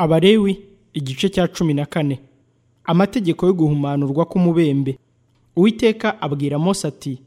Abalewi igice cya cumi na kane amategeko yo guhumanurwa k'umubembe uwiteka abwira Mose ati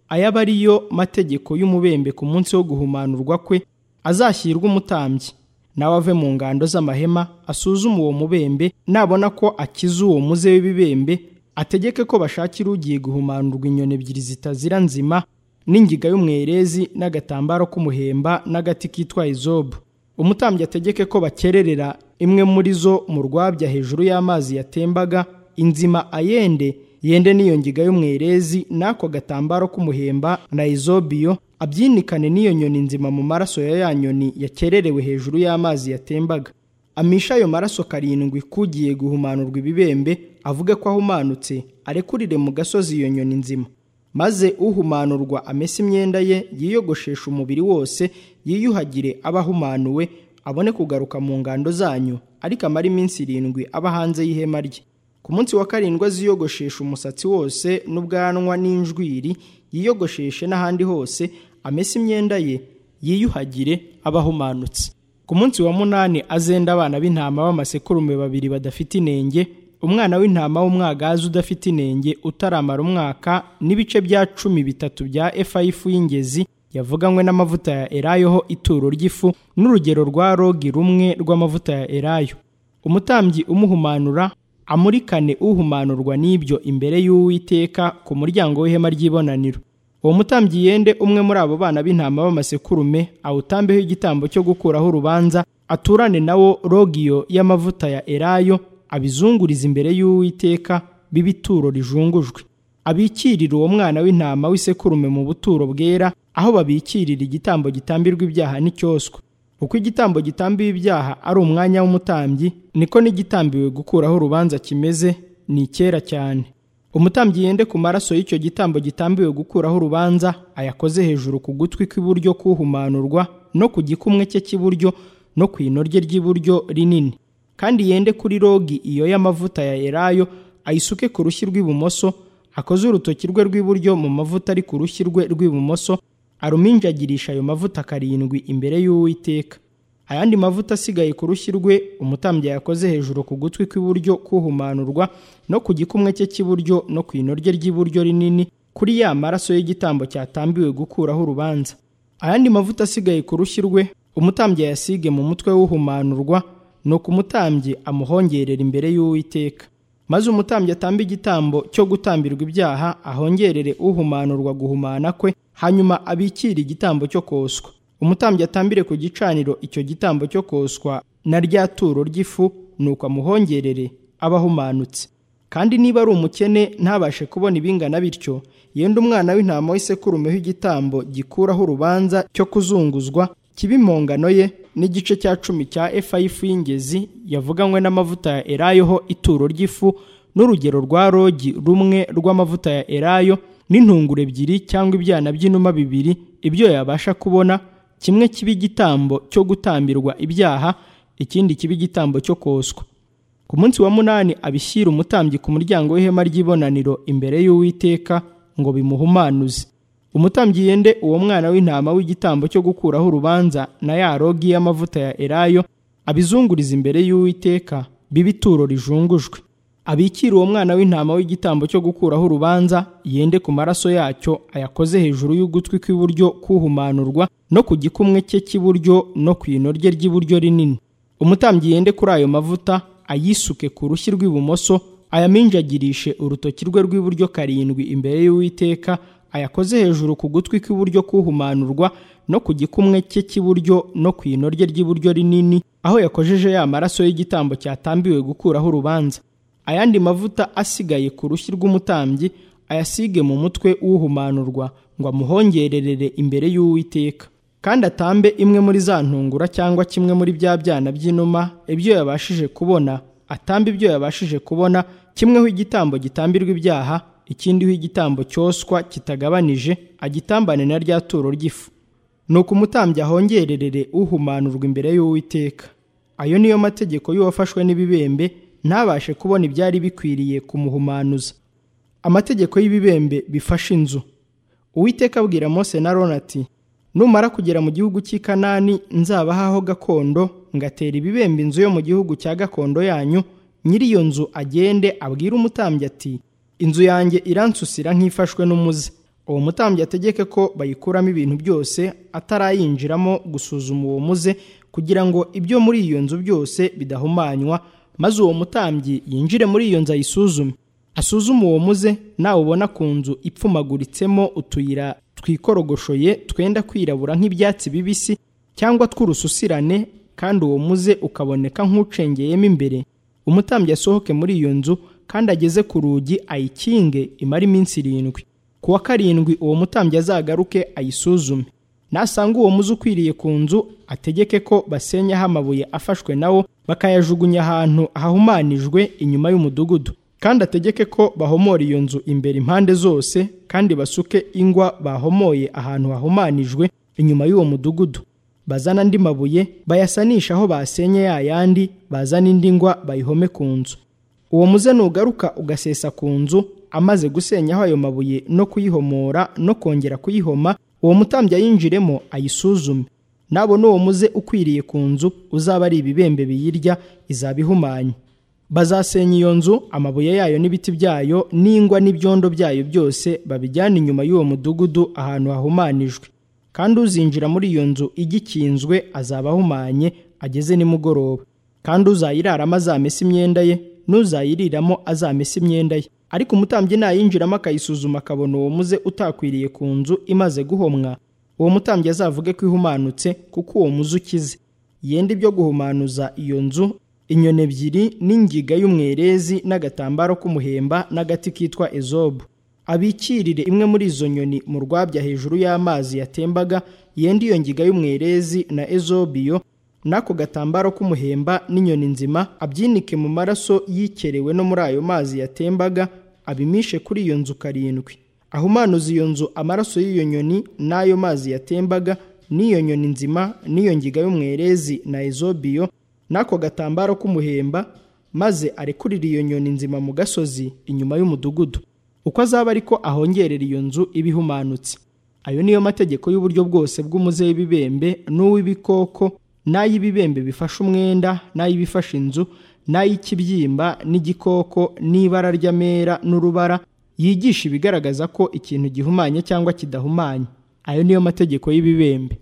ayaba ariyo mategeko y'umubembe ku munsi wo guhumanurwa kwe azashyirwa umutambyi nawe ave mu ngando z'amahema asuzume uwo mubembe nabona ko akize uwo muze w'ibibembe ategeke ko bashakira ugiye guhumanurwa inyoni ebyiri zitazira nzima n'ingiga y'umwerezi n'agatambaro k'umuhemba n'agati kitwa izobu umutambyi ategeke ko bakererera imwe muri zo mu rwabya hejuru y'amazi yatembaga inzima ayende yende n'iyo ngiga y'umwerezi n'ako gatambaro k'umuhemba na izobiyo abyinikane n'iyo nyoni nzima mu maraso ya ya nyoni yakererewe hejuru y'amazi yatembaga amisha ayo maraso karindwi kugiye guhumanurwa ibibembe avuge ko ahumanutse arekurire mu gasozi iyo nyoni nzima maze uhumanurwa amese imyenda ye yiyogosheshe umubiri wose yiyuhagire aba ahumanuwe abone kugaruka mu ngando zanyu ariko amara iminsi irindwi aba hanze y'ihema rye ku munsi wa karindwi aziyogosheshe umusatsi wose n'ubwanwa n'injwiri yiyogosheshe n'ahandi hose amese imyenda ye yiyuhagire aba ahumanutse ku munsi wa munani azenda abana b'intama b'amasekurume babiri badafite inenge umwana w'intama w'umwagazi udafite inenge utaramara umwaka n'ibice bya cumi bitatu bya efa y'ifu y'ingezi yavuganywe n'amavuta ya elayo ho ituro ry'ifu n'urugero rwa rogi rumwe rw'amavuta ya elayo umutambyi umuhumanura amurikane uhumanurwa n'ibyo imbere y'uwiteka ku muryango w'ihema ry'ibonaniro uwo mutambyi yende umwe muri abo bana b'intama b'amasekurume awutambeho igitambo cyo gukuraho urubanza aturane nawo rogiyo y'amavuta ya elayo abizunguriza imbere y'uwiteka b'ibituro rijungujwe abikirira uwo mwana w'intama w'isekurume mu buturo bwera aho babikirira igitambo gitambirwa ibyaha n'icyoswa uko igitambo gitambiwe ibyaha ari umwanya w'umutambyi niko n'igitambiwe gukuraho urubanza kimeze ni icyera cyane umutambyi yende ku maraso y'icyo gitambo gitambiwe gukuraho urubanza ayakoze hejuru ku gutwi kw'iburyo k'uhumanurwa no ku gikumwe cye cy'iburyo no ku ino rye ry'iburyo rinini kandi yende kuri rogi iyo y'amavuta ya elayo ayisuke ku rushyi rw'ibumoso akoze urutoki rwe rw'iburyo mu mavuta ari ku rushyi rwe rw'ibumoso aruminjagirisha ayo mavuta karindwi imbere y'uwiteka ayandi mavuta asigaye ku rushyi rwe umutambyi yakoze hejuru ku gutwi kw'iburyo kuhumanurwa no ku gikumwe cye cy'iburyo no ku ino rye ry'iburyo rinini kuri ya maraso y'igitambo cyatambiwe gukuraho urubanza ayandi mavuta asigaye ku rushyi rwe umutambyi yasige mu mutwe w'uhumanurwa nuko umutambyi amuhongerera imbere y'uwiteka maze umutambyi atambe igitambo cyo gutambirwa ibyaha ahongerere uhumanurwa guhumana kwe hanyuma abikire igitambo cyo koswa umutambyi atambire ku gicaniro icyo gitambo cyo koswa na rya turo ry'ifu nuko amuhongerere aba ahumanutse kandi niba ari umukene ntabashe kubona ibingana bityo yenda umwana w'intama w'isekurumeho igitambo gikuraho urubanza cyo kuzunguzwa kiba impongano ye n'igice cya cumi cya efa y'ifu y'ingezi yavuganywe n'amavuta ya elayo ho ituro ry'ifu n'urugero rwa rogi rumwe rw'amavuta ya elayo n'intunguru ebyiri cyangwa ibyana by'inuma bibiri ibyo yabasha kubona kimwe kiba igitambo cyo gutambirwa ibyaha ikindi kiba igitambo cyo koswa ku munsi wa munani abishyira umutambyi ku muryango w'ihema ry'ibonaniro imbere y'uwiteka ngo bimuhumanuze umutambyi yende uwo mwana w'intama w'igitambo cyo gukuraho urubanza na ya rogi y'amavuta ya elayo abizunguriza imbere y'uwiteka b'ibituro rijungujwe abikira uwo mwana w'intama w'igitambo cyo gukuraho urubanza yende ku maraso yacyo ayakoze hejuru y'ugutwi kw'iburyo kuhumanurwa no ku gikumwe cye cy'iburyo no ku ino rye ry'iburyo rinini umutambyi yende kuri ayo mavuta ayisuke ku rushyi rw'ibumoso ayaminjagirishe urutoki rwe rw'iburyo karindwi imbere y'uwiteka ayakoze hejuru ku gutwi kw'iburyo kuhumanurwa no ku gikumwe cye cy'iburyo no ku ino rye ry'iburyo rinini aho yakojeje ya maraso y'igitambo cyatambiwe gukuraho urubanza ayandi mavuta asigaye ku rushyi rw'umutambyi ayasige mu mutwe w'uhumanurwa ngo amuhongererere imbere y'uwiteka kandi atambe imwe muri za ntungura cyangwa kimwe muri bya byana by'inuma ibyo yabashije kubona atamba ibyo yabashije kubona kimweho igitambo gitambirwa ibyaha ikindiho igitambo cyoswa kitagabanije agitambane na rya turo ry'ifu nuko umutambyi ahongererere uhumanurwa imbere y'uwiteka ayo niyo mategeko y'uwafashwe n'ibibembe ntabashe kubona ibyari bikwiriye kumuhumanuza amategeko y'ibibembe bifashe inzu uwiteka abwira mose na rona ati numara kugera mu gihugu cy'i kanani nzabahaho gakondo ngatera ibibembe inzu yo mu gihugu cya gakondo yanyu nyiri iyo nzu agende abwire umutambyi ati inzu yanjye iransusira nk'ifashwe n'umuze uwo mutambyi ategeke ko bayikuramo ibintu byose atarayinjiramo gusuzuma uwo muze kugira ngo ibyo muri iyo nzu byose bidahumanywa maze uwo mutambyi yinjire muri iyo nzu ayisuzume asuzume uwo muze nawe ubona ku nzu ipfumaguritsemo utuyira twikorogoshoye twenda kwirabura nk'ibyatsi bibisi cyangwa tw'urususirane kandi uwo muze ukaboneka nk'ucengeyemo imbere umutambyi asohoke muri iyo nzu kandi ageze ku rugi ayikinge imara iminsi irindwi ku wa karindwi uwo mutambyi azagaruke ayisuzume nasanga uwo muze ukwiriye ku nzu ategeke ko basenyaho amabuye afashwe nawo bakayajugunya ahantu hahumanijwe inyuma y'umudugudu kandi ategeke ko bahomora iyo nzu imbere impande zose kandi basuke ingwa bahomoye ahantu hahumanijwe inyuma y'uwo mudugudu bazana andi mabuye bayasanisha aho basenye ya yandi bazana indi ngwa bayihome ku nzu uwo muze nugaruka ugasesa ku nzu amaze gusenyaho ayo mabuye no kuyihomora no kongera kuyihoma uwo mutambyi ayinjiremo ayisuzume nabona uwo muze ukwiriye ku nzu uzaba ari ibibembe biyirya izaba ihumanye bazasenya iyo nzu amabuye yayo n'ibiti byayo n'ingwa n'ibyondo byayo byose babijyana inyuma y'uwo mudugudu ahantu hahumanijwe kandi uzinjira muri iyo nzu igikinzwe azaba ahumanye ageze nimugoroba kandi uzayiraramo azamesa imyenda ye n'uzayiriramo azamesa imyenda ye ariko umutambyi nayinjiramo akayisuzuma akabona uwo muze utakwiriye ku nzu imaze guhomwa uwo mutambyi azavuge ko ihumanutse kuko uwo muze ukize yenda ibyo guhumanuza iyo nzu inyoni ebyiri n'ingiga y'umwerezi n'agatambaro k'umuhemba n'agati kitwa ezobu abikirire imwe muri izo nyoni mu rwabya hejuru y'amazi yatembaga yenda iyo ngiga y'umwerezi na ezobiyo n'ako gatambaro k'umuhemba n'inyoni nzima abyinike mu maraso yikerewe no muri ayo mazi yatembaga abimishe kuri iyo nzu karindwi ahumanuza iyo nzu amaraso y'iyo nyoni n'ayo mazi yatembaga n'iyo nyoni nzima n'iyo ngiga y'umwerezi na ezobiyo n'ako gatambaro k'umuhemba maze arekurira iyo nyoni nzima mu gasozi inyuma y'umudugudu uko azaba ariko ahongerera iyo nzu iba ihumanutse ayo niyo mategeko y'uburyo bwose bw'umuze w'ibibembe n'uw'ibikoko n'ay'ibibembe bifashe umwenda n'ay'ibifashe inzu n'ay'ikibyimba n'igikoko n'ibara ry'amera n'urubara yigisha ibigaragaza ko ikintu gihumanye cyangwa kidahumanye ayo niyo mategeko y'ibibembe